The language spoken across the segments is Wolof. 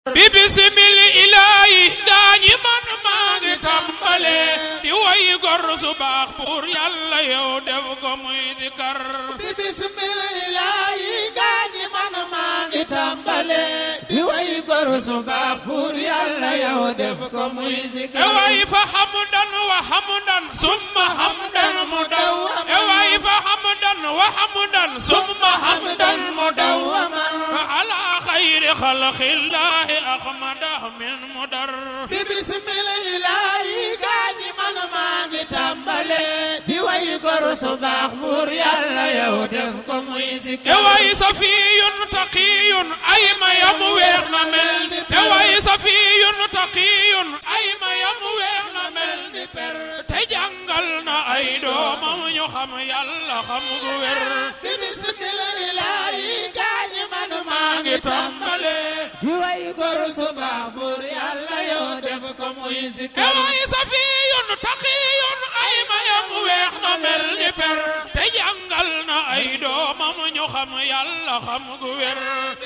bi bisimil ilaahi daañi man maa ngi tàmbale di woy gor su baax pour yàlla yow def ko muy dikar bi bismillaahi gaañi man maa ngi tàmbale di way gor su baax pour yàlla yow def ko muy e zikar way fa hamdan wa hamdan summa hamdan mu dawwaman e way fa hamdan wa hamdan summa hamdan mudawwaman ala xayri xalqillaahi ahmada min mudar bi bismillaahi gaañi man maa ngi tàmbale di way gor su baax pour yàlla yow def ko muy e zikar way safiyun taqiyun ay ma yam weex na mel ni e way safiyun taqiyun ay ma yam weex na mel ni per te jàngal na ay doomam ñu xam yàlla xam gu wér bi bismillaahi gaañi man maa ngi tàmbale di way gor su baax pour yàlla yow def ko muy e zikar way safiyun taqiyun ay ma yam weex na mel ni per te jàngal na ay doomam ñu xam yàlla xam gu wér bi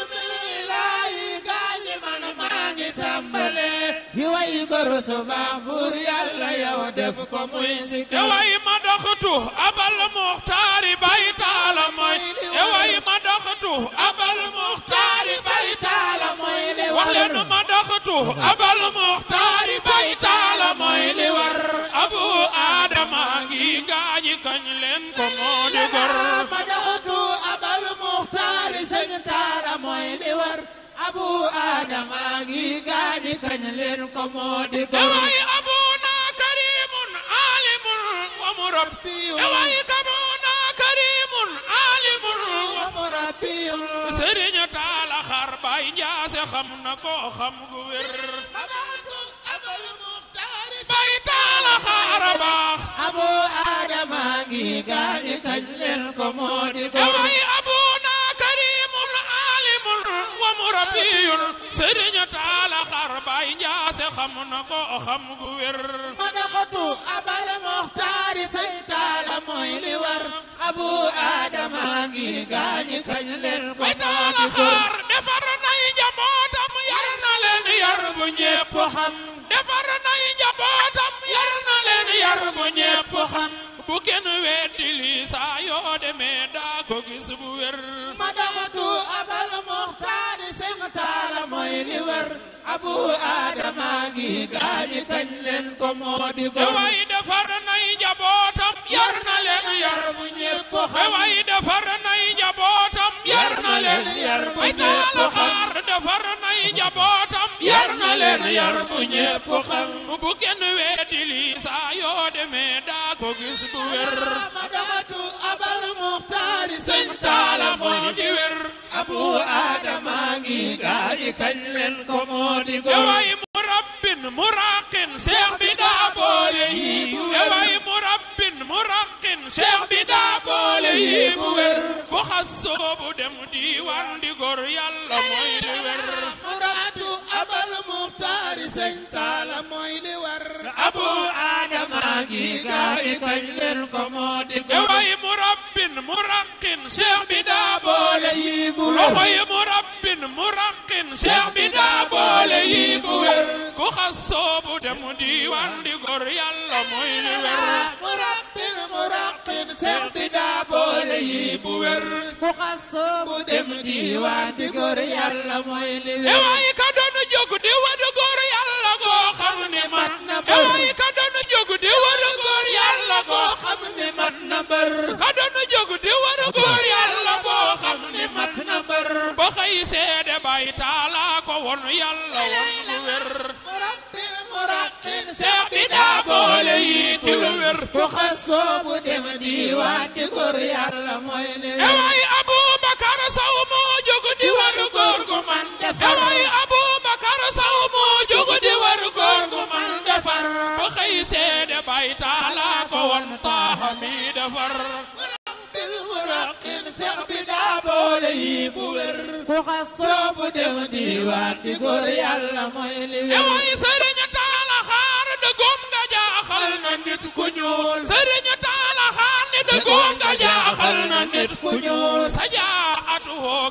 bismillaahi gaañi man maa ngi tàmbale di way gor su baax pour yàlla yow def ko muy e zikar way ma doxtu abal muxtaari bay taala mooy e way ma doxtu abal muxtaari bay taala mooy li wax war leen ma doxtu abal muxtaari bay taala mooy li war abu aadama ngi gaañi kañ leen ko moo di gor ma doxtu abal muxtaari sëñ taala mooy li war abu adama ngi gaañi kañ leen ko moo di e gor way abuna karimun alimun wa murabbi e way kabuna karimun alimun wa murabbiyun sëriñ taala xar bay njaase xam na ko xam gu wér ma doxtu abal muxtaari bay taala xaara baax abu adama ngi gaañi kañ leen ko moo di gor eway abuna karimun alimun wa murabbiyun sëriñ taala xar bay njaase xam na ko xam gu wér ma doxtu abal muxtaari sëñ taala mooy li war abu adama ngi gaañi kañ leen ko bay moo taala di gor xar defar nay njabootam yar na leen yar bu ñépp ñépp xam defar nay njabootam yar na leen yar bu ñépp ñépp xam bu kenn weddi lii saa yoo demee daa ko gis bu wér ma doxatu abal muxtaari sëñ taala mooy li war abu adama ngi gaañi kañ leen ko moo di e gor way defar nay njabootam yar na leen yar bu ñépp e xam way defar nay njabootam yar na leen yar bu way ñépp taala xam xaar defar nay njabootam yar na leen yar bu ñépp xam bu kenn weddi lii saa yoo demee daa ko gis bu wér ma doxatu abal muxtaari sëñ sëñ taala moo di wér abu adama ngi gaañi kañ leen ko moo di e gor way murabbin muraqin seex bi daa boole yi e way murabbin muraqin seex bi daa boole yi bu wér bu xas soobu dem diiwaan di gor yàlla mooy di wér ma doxatu abal muxtaari sëñ taala mooy li war abu adama ngi gaañi kañ leen ko moo di e gor way murabbin muraqin seex bi daa boole yi bu loxo yi murabbin muraqin seex bi daa boole yi bu wér ku xas soobu dem diiwaan di gor yàlla mooy di wér murabbin muraqin seex bi daa boole yi bu wér ku xas soobu dem diiwaan di góor yàlla mooy li e wér waay ka doon jóg di wadu góor yàlla goo xam ni man na e waay ka doon jóg di wadu góor yàlla goo xam ni mat na mbër ka doon jóg di wadu góor yàlla goo xam ni man mat na mbër ba xëy seede bay taala ko won yàlla won lu wér murabbin muraqin seex bi daa boole yi ci lu wér ku xas soobu dem diiwaan di góor yàlla mooy li e wér waay Abubakar Saw moo jóg di wadu góor gu man man e defar waay Abubakar Saw moo jóg di wadu góor gu man man defar ba xëy seede bay taala ko won taaxa mi defar murabbin muraqin seex bi daa boole yi bu wér ku xas soobu dem diiwaan di góor yàlla mooy li e wér waay sëriñ taala xaar dëggoom nga jaaxal na nit ku ñuul sëriñ taala xaar ni dëggoom nga jaaxal na nit ku ñuul sa jaa atu woo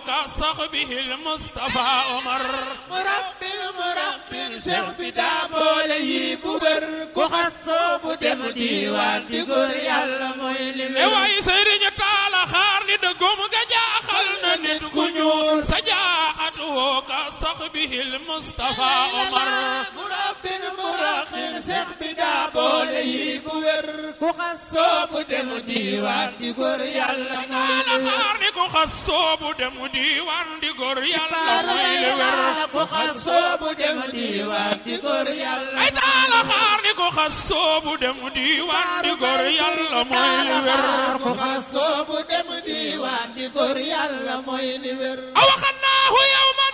كصحبه المصطفى عمر murabbin murabbin cheikh bi daa boole yi bu wér ku xas soobu dem diiwaan di góor yàlla mooy li e wér waay sëriñ taala xaar ni dëggum ga jaaxal na nit ku ñuul sa jaaxat woo كصحبه المصطفى عمر murabbin murabbin cheikh bi daa boole yi bu wér ku xas soobu dem diiwaan di góor yàlla mooy taala li wér xaar ni ku xas soobu dem diiwaan di góor yàlla mooy li wér ku xas soobu dem diiwaan di góor yàlla ay taala xaar ni ku xas soobu dem diiwaan di góor yàlla mooy li wér ku xas soobu dem diiwaan di góor yàlla mooy li wér أوخناه يوما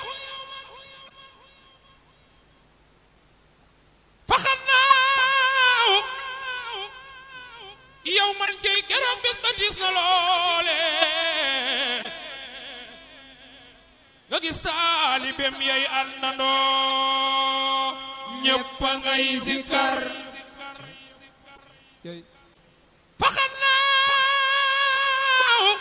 فخناه يوما جي كرم بس بديسنا لولي nga gis taalibeem yay àndandoo ñëpp a ngay zikkar faxannaaw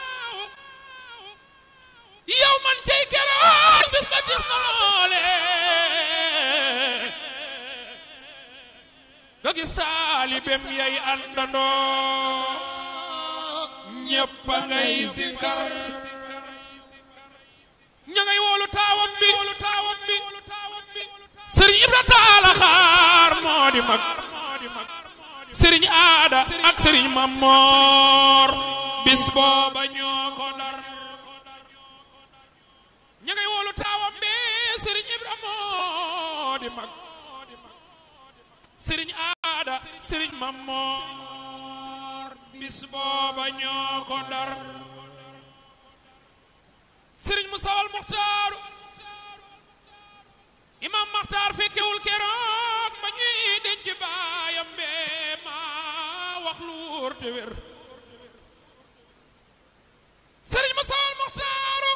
yow man tey keroog bis ba dis na loole nga gis taalibeem yay àndandoo ñëpp a ngay zikkar ña ngay woolu taawam bi sëriñ Ibra Taala xaar moo di mag sëriñ aada ak sëriñ Mamor bis booba ñoo ko dar ña ngay woolu taawam bi sëriñ Ibra moo di mag sëriñ aada sëriñ Mamor bis booba ñoo ko dar sëriñ Mustafaa Muxtaaru imam Maxtaar fekkewul keroog ba ñuy denc baayam bee maa wax lu wóor te wér sëriñ Mustafaa Muxtaaru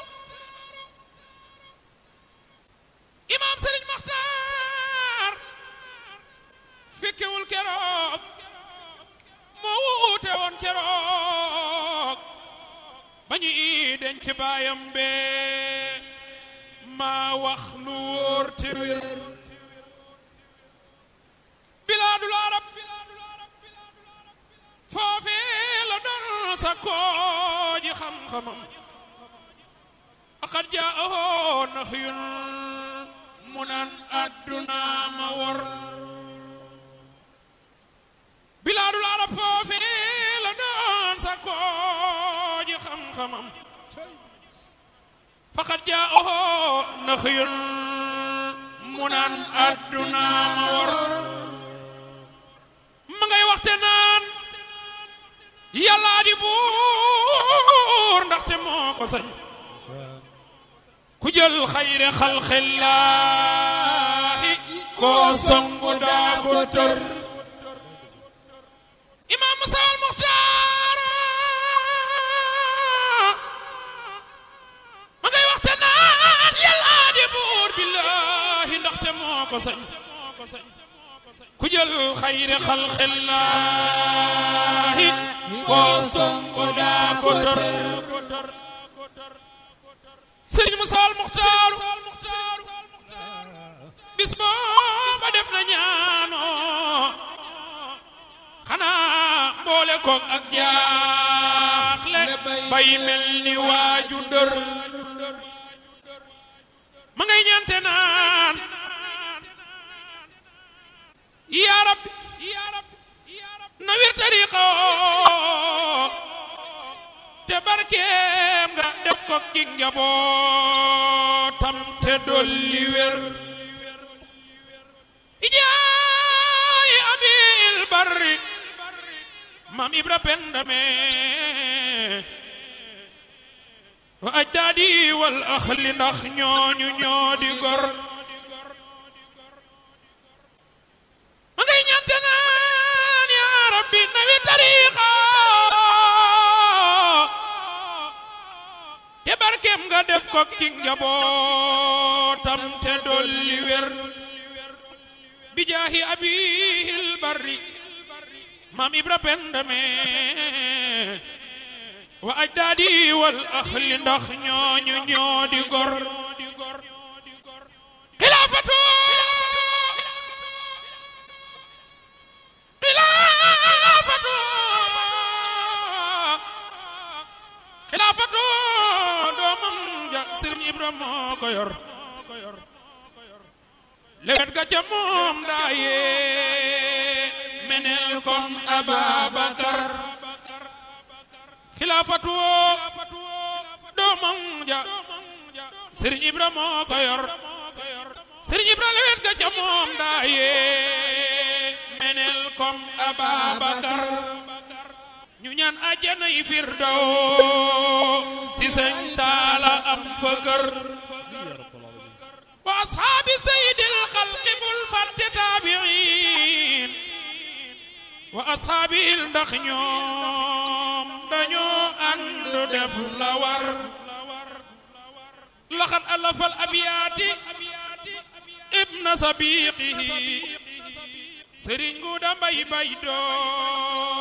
imam sëriñ Maxtaar fekkewul keroog moo wuute woon keroog ba ñu ii denc baayam bee maa wax lu wóor te wér bilaadul arab foofee la doon sa kooji xam-xamam aqad jaaho naxyun mu naan adduna ma wor bilaadul arab foofee la doon sa kooji xam-xamam faqad jaaho naxyun mu naan adduna ma wor ma ngay waxte naan yàllaa di buur ndaxte moo ko sañ ku jël xayre xalxillaahi koo songu daa ko tër imaam Musaa al Muxtaar ma ngay waxte naan yàllaa di buur billaahi ndaxte moo ko sañ ku jël xayre xalxillaahi koo songu daa ko tër sëriñ Musaa al Muxtaar bis booba def na ñaanoo xanaa boole koog ak jaaxle bay mel ni waaju dër ma ngay ñante naan yaa rab na wir tariqa te barkeem nga def ko ki njabootam te dolli wér ijaay abil barri mam ibra pendame wa ajdaadi wal axli ndax ñooñu ñoo di gor ma ngay ñante naan yaa rabbi nawi tariqa te barkeem nga def ko ki njabootam te dolli wér bijaahi abihil barri maam ibra pendame wa ajdaadi wal axli ndax ñooñu ñoo di gor xilaafatu xilaafatu xilaafatu doomam ja Sëriñ Ibra moo ko yor lewet ga ca moom daaye menel kom Ababakar xilaafatu doomam ja Sëriñ Ibra moo ko yor Sëriñ Ibra lewet ga ca moom daaye menel kom Ababakar ñu ñaan àjjana yi firdaw si sëñ taala am fa kër wa ashaabi sayyidil xalqi bul fàtte taabiin wa ashaabil ndax ñoom dañoo ànd def la war laxat alafal abiyaati ibna sabiqihi sëriñ gu da mbay bay doo